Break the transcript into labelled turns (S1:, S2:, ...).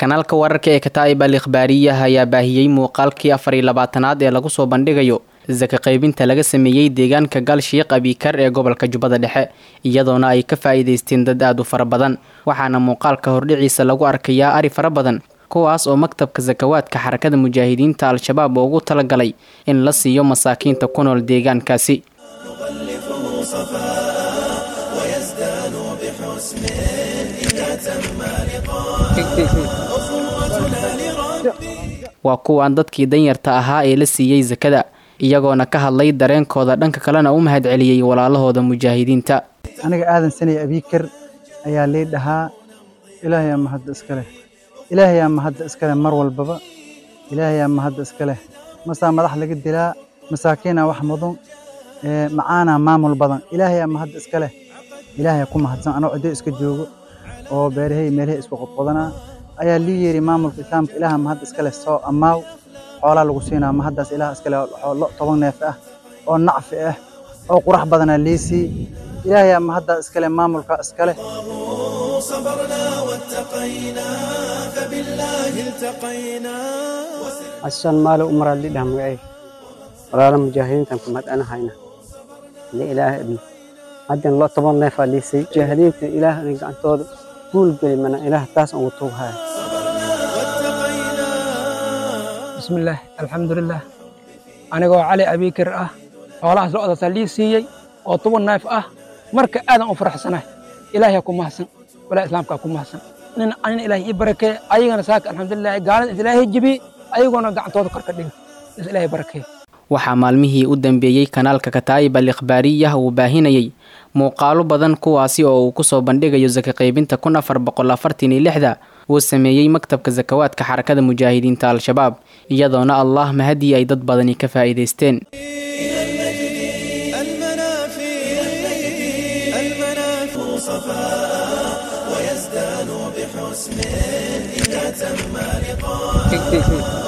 S1: kanaalka wararka ee kataa'ib al ikhbaariyah ayaa baahiyey muuqaalkii afar iyo labaatanaad ee lagu soo bandhigayo saka qaybinta laga sameeyey deegaanka gal shiiq abikar ee gobolka jubbada dhexe iyadoona ay ka faa'iidaysteen dad aad u fara badan waxaana muuqaalka hordhiciisa lagu arkayaa ari fara badan kuwaas oo maktabka sakawaadka xarakada mujaahidiinta al-shabaab ugu talagalay in la siiyo masaakiinta ku nool deegaankaasi waa kuwaan dadkii danyarta ahaa ee la siiyey sakada iyagoona ka hadlay dareenkooda dhanka kalena u mahad celiyey walaalahooda mujaahidiinta
S2: aniga aadan sanay abiikar ayaa lii dhahaa ilaahayaa mahadda iska leh ilaahayaa mahadda iska leh mar walbaba ilaahayaa mahadda iska leh masaa madax laga dilaa masaakiinaa wax mudan macaanaa maamul badan ilaahayaa mahadda iska leh ilaahaya ku mahadsan anoo ciddo iska joogo oo beerahay meelahay isku qodqodanaa ayaa lii yeeri maamulka islaamka ilaaha mahadda iska leh soo ammaaw xoolaa lagu siinaa mahaddaas ilaah iska leh lo toban neef ah oo nacfi ah oo qurax badanaa liisii ilaahayaa mahaddaa iska leh maamulka iska leh
S3: xasan maalo umaraa lidhaha magacay walaala mujaahidiintan ku mahadcanahayna hadii ilaah idmo haddan lo toban neefaa liisay mujaahidiinta ilaah inay gacantooda guul geli mana ilaah taas ugu tuughaya
S4: bismillaah alxamdulilah anigoo cali abiikir ah xoolahaas lo-daasaa lii siiyey oo toban neef ah marka aadan u faraxsanahay ilaahiyaa ku mahadsan walaa islaamkaa ku mahadsan nin anina ilaahay ii barakee ayagana saaka alxamdulilah gaalada is ilaahay jibi ayagoona gacantooda kor ka dhiga is ilaahay barakee
S1: waxaa maalmihii u dambeeyey kanaalka kataa'ib al ikhbaariyah uu baahinayey muuqaalo badan kuwaasi oo uu kusoo bandhigayo saka qaybinta kun afar boqol afartan iyo lixda uu sameeyey maktabka sakawaadka xarakada mujaahidiinta al-shabaab iyadoona allah mahadii ay dad badani ka faa'iidaysteen
S5: ويزداد بحسن إذا تم لقاء